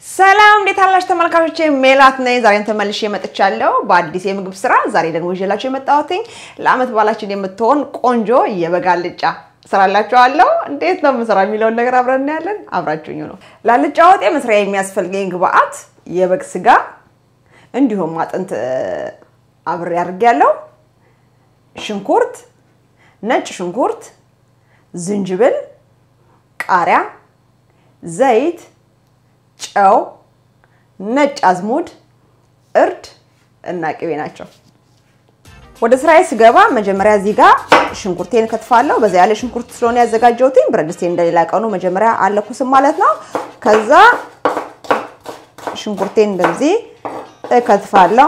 ሰላም እንዴት አላችሁ ተመልካቾቼ? ሜላት ነኝ። ዛሬን ተመልሼ መጥቻለሁ በአዲስ የምግብ ስራ። ዛሬ ደግሞ ይዤላችሁ የመጣሁትኝ ለአመት በዓላችን የምትሆን ቆንጆ የበግ አልጫ ስራላችኋለሁ። እንዴት ነው የምሰራ የሚለውን ነገር አብረን እናያለን። አብራችሁኝ ነው። ለአልጫ ወጤ መስሪያ የሚያስፈልገኝ ግብአት የበግ ስጋ እንዲሁም አጥንት አብሬ አድርጌያለሁ፣ ሽንኩርት፣ ነጭ ሽንኩርት፣ ዝንጅብል፣ ቃሪያ፣ ዘይት ጨው፣ ነጭ አዝሙድ፣ እርድ እና ቅቤ ናቸው። ወደ ስራዬ ስገባ መጀመሪያ እዚህ ጋር ሽንኩርቴን ከትፋለሁ። በዛ ያለ ሽንኩርት ስለሆነ ያዘጋጀሁትኝ ብረት ድስቴን እንደሌላ ቀኑ መጀመሪያ አለኩስም ማለት ነው። ከዛ ሽንኩርቴን እንደዚህ እከትፋለሁ።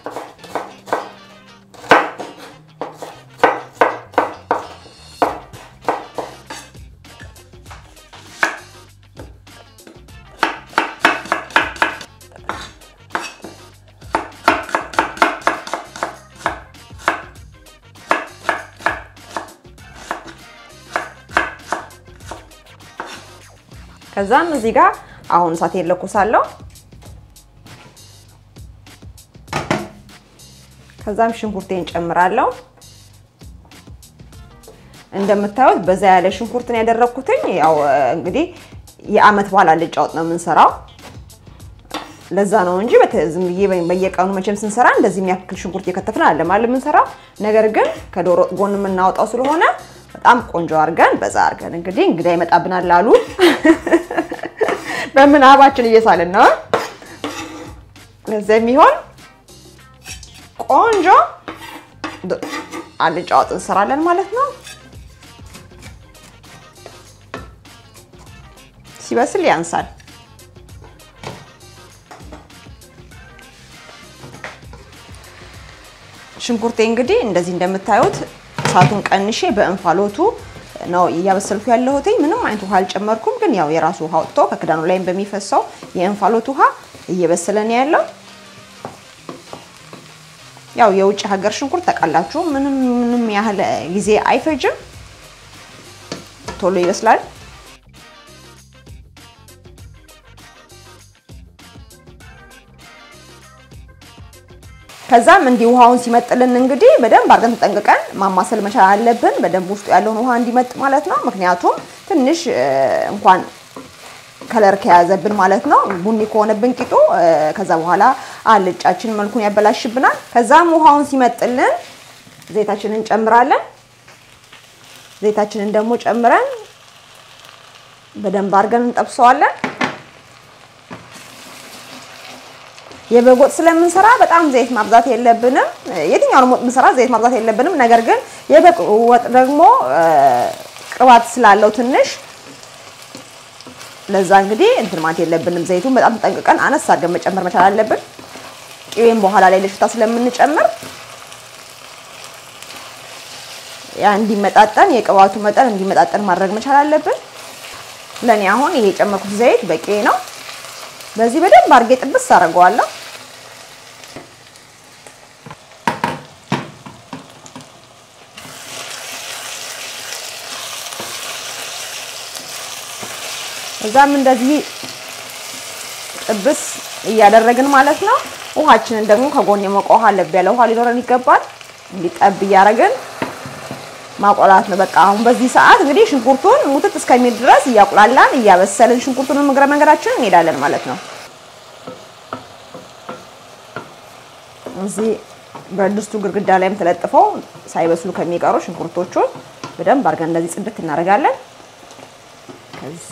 ከዛም እዚህ ጋር አሁን እሳቴን ለኩሳለሁ። ከዛም ሽንኩርቴን ጨምራለሁ። እንደምታዩት በዛ ያለ ሽንኩርትን ያደረኩትኝ ያው እንግዲህ የአመት በዓል አልጫ ወጥ ነው የምንሰራው። ለዛ ነው እንጂ ዝም ብዬ በየቀኑ መቼም ስንሰራ እንደዚህ የሚያክል ሽንኩርት እየከተፍን አለ ማለት የምንሰራው። ነገር ግን ከዶሮ ጎን የምናወጣው ስለሆነ በጣም ቆንጆ አድርገን በዛ አድርገን እንግዲህ እንግዳ ይመጣብናል አሉ በምናባችን እየሳልን ነው። ለዚህ የሚሆን ቆንጆ አልጫ ወጥ እንሰራለን ማለት ነው። ሲበስል ያንሳል። ሽንኩርቴ እንግዲህ እንደዚህ እንደምታዩት እሳቱን ቀንሼ በእንፋሎቱ ነው እያበሰልኩ ያለሁትኝ። ምንም አይነት ውሃ አልጨመርኩም፣ ግን ያው የራሱ ውሃ ወጥቶ ከክዳኑ ላይም በሚፈሰው የእንፋሎት ውሃ እየበሰለ ነው ያለው። ያው የውጭ ሀገር ሽንኩርት ታውቃላችሁ፣ ምንም ምንም ያህል ጊዜ አይፈጅም፣ ቶሎ ይበስላል። ከዛም እንዲህ ውሃውን ሲመጥልን እንግዲህ በደንብ አድርገን ተጠንቅቀን ማማሰል መቻል አለብን። በደንብ ውስጡ ያለውን ውሃ እንዲመጥ ማለት ነው። ምክንያቱም ትንሽ እንኳን ከለር ከያዘብን ማለት ነው ቡኒ ከሆነብን ቂጡ ከዛ በኋላ አልጫችን መልኩን ያበላሽብናል። ከዛም ውሃውን ሲመጥልን ዘይታችንን እንጨምራለን። ዘይታችንን ደግሞ ጨምረን በደንብ አድርገን እንጠብሰዋለን። የበግ ወጥ ስለምንሰራ በጣም ዘይት ማብዛት የለብንም። የትኛውንም ወጥ ምንሰራ ዘይት ማብዛት የለብንም። ነገር ግን የበግ ወጥ ደግሞ ቅባት ስላለው ትንሽ ለዛ እንግዲህ እንትን ማለት የለብንም። ዘይቱን በጣም ተጠንቅቀን አነስ አድርገን መጨመር መቻል አለብን። ቅቤም በኋላ ላይ ለሽታ ስለምንጨምር ያ እንዲመጣጠን የቅባቱ መጠን እንዲመጣጠን ማድረግ መቻል አለብን። ለእኔ አሁን ይሄ የጨመርኩት ዘይት በቂ ነው። በዚህ በደንብ አድርጌ ጥብስ አደርገዋለሁ። እዛም እንደዚህ ጥብስ እያደረግን ማለት ነው። ውሃችንን ደግሞ ከጎን የሞቀ ውሃ ለብ ያለ ውሃ ሊኖረን ይገባል። እንዲጠብ እያደረግን ማቆላት ነው። በቃ አሁን በዚህ ሰዓት እንግዲህ ሽንኩርቱን ሙትት እስከሚል ድረስ እያቁላላን እያበሰልን ሽንኩርቱን እግረ መንገዳችንን እንሄዳለን ማለት ነው። እዚህ ብረት ድስቱ ግድግዳ ላይም ተለጥፈው ሳይበስሉ ከሚቀሩ ሽንኩርቶቹን በደንብ አድርገን እንደዚህ ጽድት እናደርጋለን። ከዛ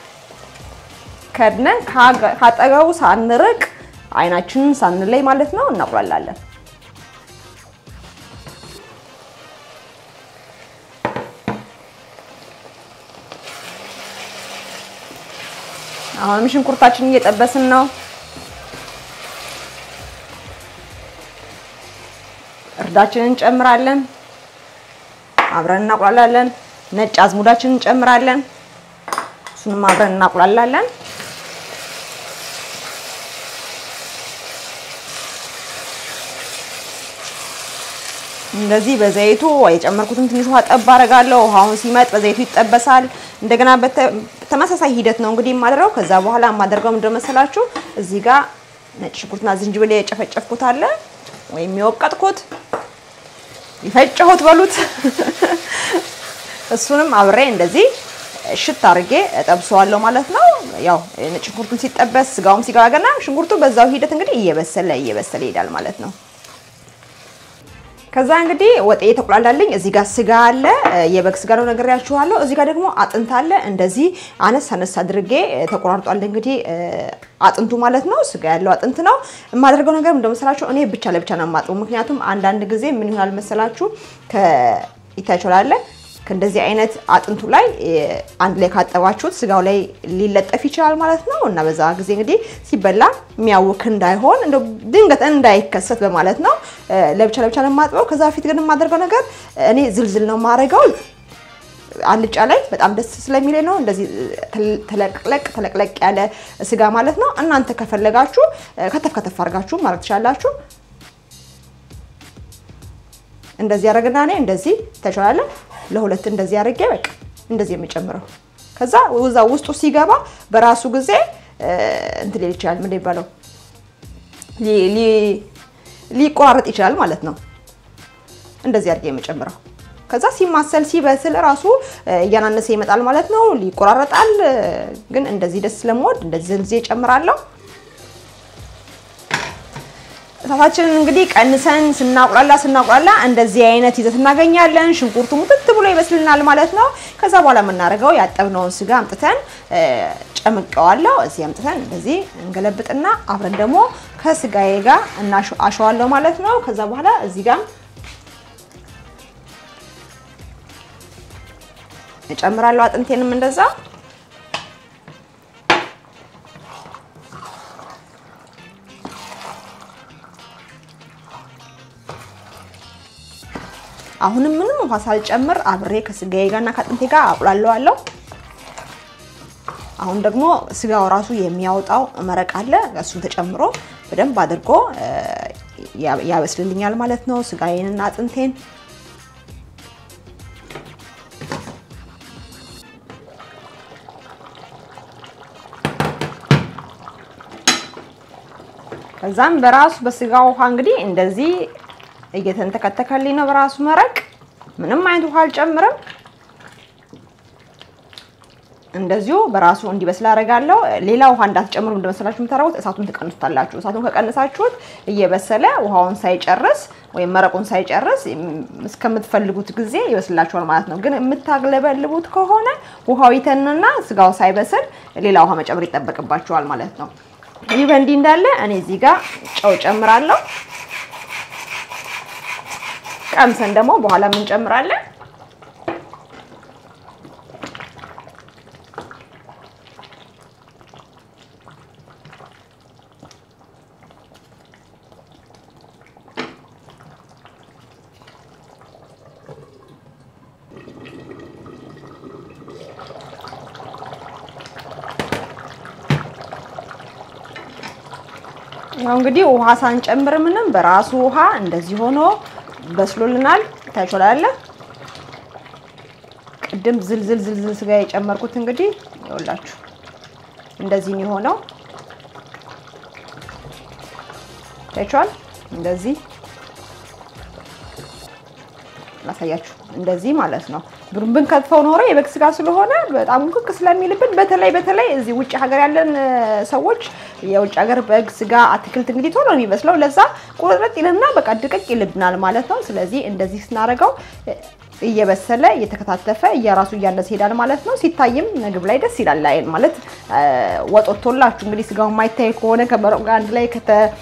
ከድነን ካጠገቡ ሳንርቅ አይናችንን ሳንለይ ማለት ነው እናቁላላለን። አሁንም ሽንኩርታችንን እየጠበስን ነው። እርዳችንን እንጨምራለን። አብረን እናቁላላለን። ነጭ አዝሙዳችንን እንጨምራለን። እሱንም አብረን እናቁላላለን። እንደዚህ በዘይቱ የጨመርኩትን ትንሽ ውሃ ጠብ አደርጋለሁ። ውሃውን ሲመጥ በዘይቱ ይጠበሳል። እንደገና በተመሳሳይ ሂደት ነው እንግዲህ የማደርገው። ከዛ በኋላ የማደርገው ምንድን መሰላችሁ? እዚህ ጋር ነጭ ሽንኩርትና ዝንጅብል የጨፈጨፍኩት አለ ወይም የወቀጥኩት የፈጨሁት በሉት እሱንም አብሬ እንደዚህ ሽት አድርጌ እጠብሰዋለሁ ማለት ነው። ያው ነጭ ሽንኩርቱን ሲጠበስ ስጋውም ሲገባገና ሽንኩርቱ በዛው ሂደት እንግዲህ እየበሰለ እየበሰለ ይሄዳል ማለት ነው። ከዛ እንግዲህ ወጤ የተቆላላልኝ እዚህ ጋር ስጋ አለ፣ የበግ ስጋ ነው ነግሬያችኋለሁ። እዚህ ጋር ደግሞ አጥንት አለ። እንደዚህ አነስ አነስ አድርጌ ተቆራርጧል። እንግዲህ አጥንቱ ማለት ነው፣ ስጋ ያለው አጥንት ነው። የማደርገው ነገር እንደመሰላችሁ እኔ ብቻ ለብቻ ነው የማጥበው። ምክንያቱም አንዳንድ ጊዜ ምን ይሆናል መሰላችሁ ይታችኋል ከእንደዚህ አይነት አጥንቱ ላይ አንድ ላይ ካጠባችሁት ስጋው ላይ ሊለጠፍ ይችላል ማለት ነው። እና በዛ ጊዜ እንግዲህ ሲበላ የሚያውክ እንዳይሆን እንደው ድንገት እንዳይከሰት በማለት ነው ለብቻ ለብቻ ነው የማጥበው። ከዛ በፊት ግን የማደርገው ነገር እኔ ዝልዝል ነው የማደርገው አልጫ ላይ በጣም ደስ ስለሚለኝ ነው። እንደዚህ ተለቅለቅ ተለቅለቅ ያለ ስጋ ማለት ነው። እናንተ ከፈለጋችሁ ከተፍ ከተፍ አድርጋችሁ ማድረግ ትችላላችሁ። እንደዚህ ያደረግና እኔ እንደዚህ ተቻለ ለሁለት እንደዚህ አድርጌ በቃ እንደዚህ የሚጨምረው ከዛ እዛ ውስጡ ሲገባ በራሱ ጊዜ እንትን ሊል ይችላል። ምን ይባለው ሊቆራረጥ ይችላል ማለት ነው። እንደዚህ አድርጌ የምጨምረው ከዛ ሲማሰል ሲበስል ራሱ እያናነሰ ይመጣል ማለት ነው። ሊቆራረጣል። ግን እንደዚህ ደስ ስለምወድ እንደዚህ ዝልዜ እጨምራለሁ። እሳታችንን እንግዲህ ቀንሰን ስናቁላላ ስናቁላላ እንደዚህ አይነት ይዘት እናገኛለን። ሽንኩርቱ ሙጥት ብሎ ይበስልናል ማለት ነው። ከዛ በኋላ የምናደርገው ያጠብነውን ስጋ አምጥተን ጨምቀዋለሁ። እዚህ አምጥተን እንደዚህ እንገለብጥና አብረን ደግሞ ከስጋዬ ጋር አሸዋለሁ ማለት ነው። ከዛ በኋላ እዚህ ጋር እጨምራለሁ አጥንቴንም እንደዛ አሁንም ምንም ውሃ ሳልጨምር አብሬ ከስጋዬ ጋርና ከአጥንቴ ጋር አቁላለዋለሁ። አሁን ደግሞ ስጋው ራሱ የሚያወጣው መረቅ አለ። እሱን ተጨምሮ በደንብ አድርጎ ያበስልልኛል ማለት ነው ስጋዬንና አጥንቴን። ከዛም በራሱ በስጋ ውሃ እንግዲህ እንደዚህ እየተንተከተከልኝ ነው በራሱ መረቅ። ምንም አይነት ውሃ አልጨምርም። እንደዚሁ በራሱ እንዲበስል አደርጋለሁ። ሌላ ውሃ እንዳትጨምሩ እንደመሰላችሁ የምታደርጉት እሳቱን ትቀንሱታላችሁ። እሳቱን ከቀንሳችሁት እየበሰለ ውሃውን ሳይጨርስ ወይም መረቁን ሳይጨርስ እስከምትፈልጉት ጊዜ ይበስላችኋል ማለት ነው። ግን የምታግለበልቡት ከሆነ ውሃው ይተንና ስጋው ሳይበስል ሌላ ውሃ መጨመር ይጠበቅባችኋል ማለት ነው። ይህ በእንዲህ እንዳለ እኔ እዚህ ጋር ጨው ጨምራለሁ። ቀምሰን ደግሞ በኋላ ምን እንጨምራለን? ያው እንግዲህ ውሃ ሳንጨምር ምንም በራሱ ውሃ እንደዚህ ሆኖ በስሎልናል። ታይቶላለ ቅድም ዝልዝል ዝልዝል ስጋ የጨመርኩት እንግዲህ ይኸውላችሁ እንደዚህ ነው የሆነው። ታይቷል። እንደዚህ ላሳያችሁ፣ እንደዚህ ማለት ነው። ብንከትፈው ኖሮ የበግ ስጋ ስለሆነ በጣም ውክክ ስለሚልብን በተለይ በተለይ እዚህ ውጭ ሀገር ያለን ሰዎች የውጭ ሀገር በግ ስጋ አትክልት እንግዲህ ቶሎ ነው የሚመስለው። ለዛ ቁርጥርጥ ይልና በቃ ድቅቅ ይልብናል ማለት ነው። ስለዚህ እንደዚህ ስናደርገው እየበሰለ እየተከታተፈ እየራሱ እያነሰ ይሄዳል ማለት ነው። ሲታይም ምግብ ላይ ደስ ይላል። አይን ማለት ወጦቶላችሁ እንግዲህ ስጋው የማይታይ ከሆነ ከመረቁ ጋር አንድ ላይ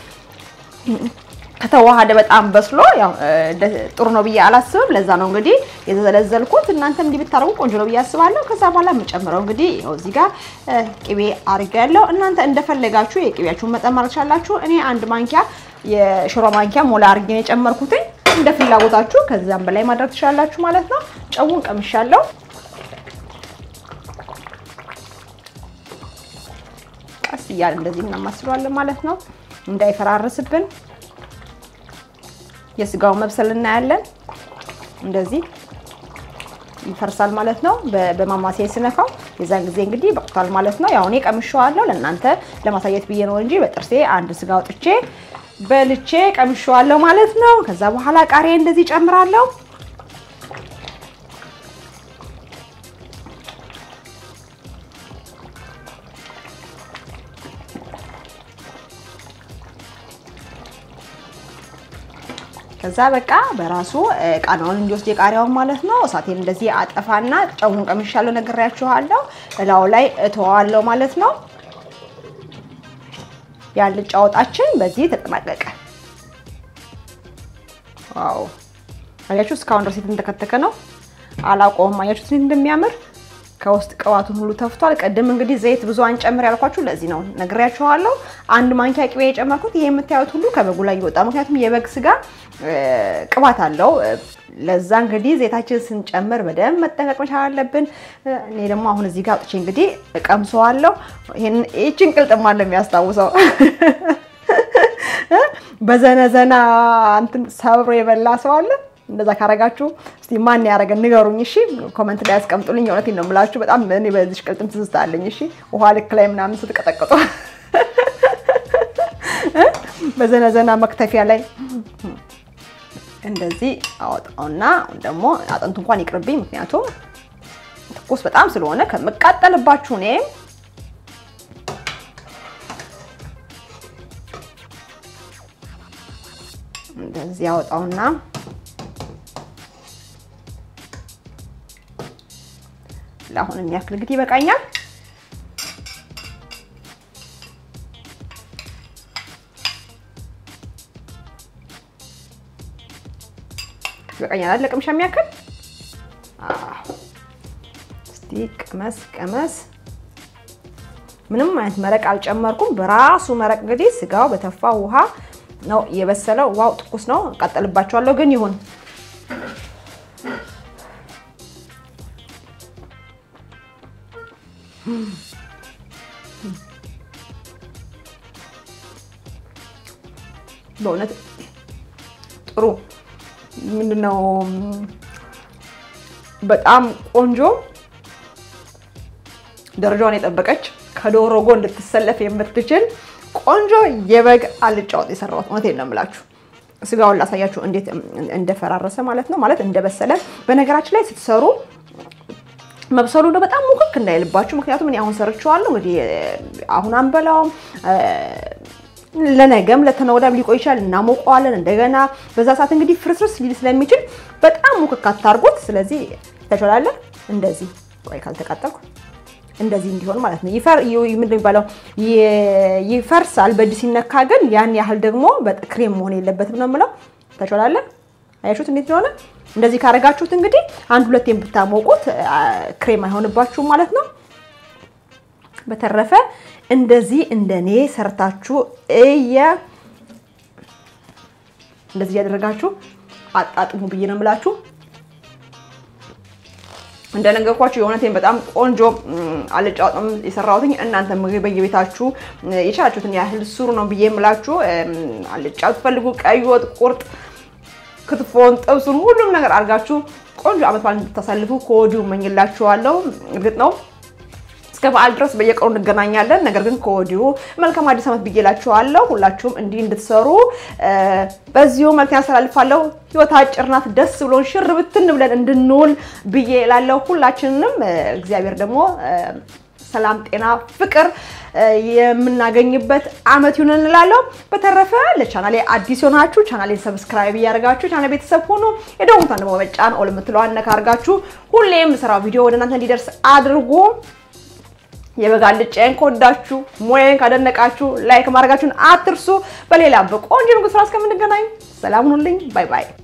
ከተዋሃደ በጣም በስሎ ያው ጥሩ ነው ብዬ አላስብም። ለዛ ነው እንግዲህ የተዘለዘልኩት። እናንተም እንዲህ ብታረጉ ቆንጆ ነው ብዬ አስባለሁ። ከዛ በኋላ የምጨምረው እንግዲህ ያው እዚህ ጋር ቅቤ አድርጌያለሁ። እናንተ እንደፈለጋችሁ የቅቤያችሁን መጠን ማድረግ ትችላላችሁ። እኔ አንድ ማንኪያ የሽሮ ማንኪያ ሞላ አድርጌ ነው የጨመርኩትኝ። እንደ ፍላጎታችሁ ከዛም በላይ ማድረግ ትችላላችሁ ማለት ነው። ጨውን ቀምሻለሁ። ቀስ እያለ እንደዚህ እናማስለዋለን ማለት ነው እንዳይፈራርስብን የስጋው መብሰል እናያለን። እንደዚህ ይፈርሳል ማለት ነው። በማማሰያ ስነካው የዛን ጊዜ እንግዲህ በቅቷል ማለት ነው። ያው እኔ ቀምሼዋለሁ ለእናንተ ለማሳየት ብዬ ነው እንጂ በጥርሴ አንድ ስጋ አውጥቼ በልቼ ቀምሼዋለሁ ማለት ነው። ከዛ በኋላ ቃሪያ እንደዚህ ጨምራለሁ። ከዛ በቃ በራሱ ቃናውን እንዲወስድ የቃሪያውን ማለት ነው። እሳቴን እንደዚህ አጠፋና ጨውን ቀምሻለሁ፣ ነግሬያችኋለሁ። እላው ላይ እተዋለሁ ማለት ነው። ያልጫ ወጣችን በዚህ ተጠናቀቀ። ዋው አያችሁ፣ እስካሁን ድረስ የተንተከተከ ነው። አላቆም አያችሁት እንደሚያምር ከውስጥ ቅባቱን ሁሉ ተፍቷል። ቅድም እንግዲህ ዘይት ብዙ አንጨምር ያልኳችሁ ለዚህ ነው፣ ነግሬያችኋለሁ። አንድ ማንኪያ ቅቤ የጨመርኩት ይሄ የምታዩት ሁሉ ከበጉ ላይ ይወጣ፣ ምክንያቱም የበግ ስጋ ቅባት አለው። ለዛ እንግዲህ ዘይታችን ስንጨምር በደንብ መጠንቀቅ መቻል አለብን። እኔ ደግሞ አሁን እዚህ ጋር አውጥቼ እንግዲህ እቀምሰዋለሁ። ይህችን ቅልጥማ ነው የሚያስታውሰው በዘነዘና እንትን ሰብሮ የበላ ሰው አለ። እንደዛ ካረጋችሁ እስቲ ማን ያደረገን ንገሩኝ። እሺ ኮመንት ላይ ያስቀምጡልኝ። እውነቴን ነው የምላችሁ። በጣም እኔ በዚህ ቅልጥም ትዝታ አለኝ። እሺ ውሃ ልክ ላይ ምናምን ስትቀጠቅጡ በዘነዘና መክተፊያ ላይ እንደዚህ አወጣውና ደግሞ አጥንቱ እንኳን ይቅርብኝ፣ ምክንያቱም ትኩስ በጣም ስለሆነ ከምቃጠልባችሁ እኔ እንደዚህ አወጣውና ለአሁን የሚያክል እንግዲህ ይበቃኛል። ይበቃኛል አይደል? ለቅምሻ የሚያክል እስቲ ቅመስ ቅመስ። ምንም አይነት መረቅ አልጨመርኩም። በራሱ መረቅ እንግዲህ ስጋው በተፋ ውሃ ነው የበሰለው። ውሃው ትኩስ ነው። እቀጥልባቸዋለሁ ግን ይሁን በእውነት ጥሩ ምንድነው፣ በጣም ቆንጆ ደረጃዋን የጠበቀች ከዶሮ ጎን ልትሰለፍ የምትችል ቆንጆ የበግ አልጫ ወጥ የሰራሁት። እውነቴን ነው የምላችሁ። ስጋውን ላሳያችሁ እንዴት እንደፈራረሰ ማለት ነው፣ ማለት እንደበሰለ። በነገራችን ላይ ስትሰሩ መብሰሉ ነው በጣም ሙክክ እንዳይልባችሁ። ምክንያቱም እኔ አሁን ሰርቼዋለሁ። እንግዲህ አሁን አንበላውም ለነገም ለተነገ ወዲያም ሊቆይ ይችላል። እናሞቀዋለን እንደገና። በዛ ሰዓት እንግዲህ ፍርስርስ ሊል ስለሚችል በጣም ሙክክ አታርጉት። ስለዚህ ተቻላለ እንደዚህ ቆይ ካልተቃጠልኩ እንደዚህ እንዲሆን ማለት ነው። ይፈር ምንድን የሚባለው ይፈርሳል በእጅ ሲነካ፣ ግን ያን ያህል ደግሞ ክሬም መሆን የለበትም ነው የምለው። ተቻላለ አያችሁት እንዴት እንደሆነ። እንደዚህ ካረጋችሁት እንግዲህ አንድ ሁለት ብታሞቁት ክሬም አይሆንባችሁም ማለት ነው። በተረፈ እንደዚህ እንደኔ ሰርታችሁ እየ እንደዚህ እያደረጋችሁ አጣጥሙ ብዬ ነው የምላችሁ። እንደነገርኳችሁ የእውነቴን በጣም ቆንጆ አልጫ ወጥም የሰራሁትኝ እናንተ ምግብ በየቤታችሁ የቻላችሁትን ያህል ስሩ ነው ብዬ የምላችሁ። አልጫ ትፈልጉ ቀይ ወጥ፣ ቁርጥ፣ ክትፎን፣ ጥብሱን ሁሉም ነገር አድርጋችሁ ቆንጆ አመት በዓል እንድታሳልፉ ከወዲሁ እመኝላችኋለሁ። እርግጥ ነው እስከ በዓል ድረስ በየቀኑ እንገናኛለን። ነገር ግን ከወዲሁ መልካም አዲስ ዓመት ብዬ እላችኋለሁ። ሁላችሁም እንዲህ እንድትሰሩ በዚሁ መልክ ያስተላልፋለሁ። ህይወት አጭር ናት። ደስ ብሎን ሽር ብትን ብለን እንድንውል ብዬ እላለሁ። ሁላችንንም እግዚአብሔር ደግሞ ሰላም፣ ጤና፣ ፍቅር የምናገኝበት አመት ይሁን እንላለሁ። በተረፈ ለቻናሌ አዲስ የሆናችሁ ቻናሌን ሰብስክራይብ እያደረጋችሁ ቻናል ቤተሰብ ሆኖ የደወሉን ደግሞ በመጫን ኦል የምትለዋን ነካ አድርጋችሁ ሁሌም ስራው ቪዲዮ ወደ እናንተ እንዲደርስ አድርጉ። የበግ አልጫዬን ከወዳችሁ ሙያዬን ካደነቃችሁ ላይክ ማድረጋችሁን አትርሱ። በሌላ በቆንጆ ምግብ ስራ እስከምንገናኝ ሰላም ሁኑልኝ። ባይ ባይ።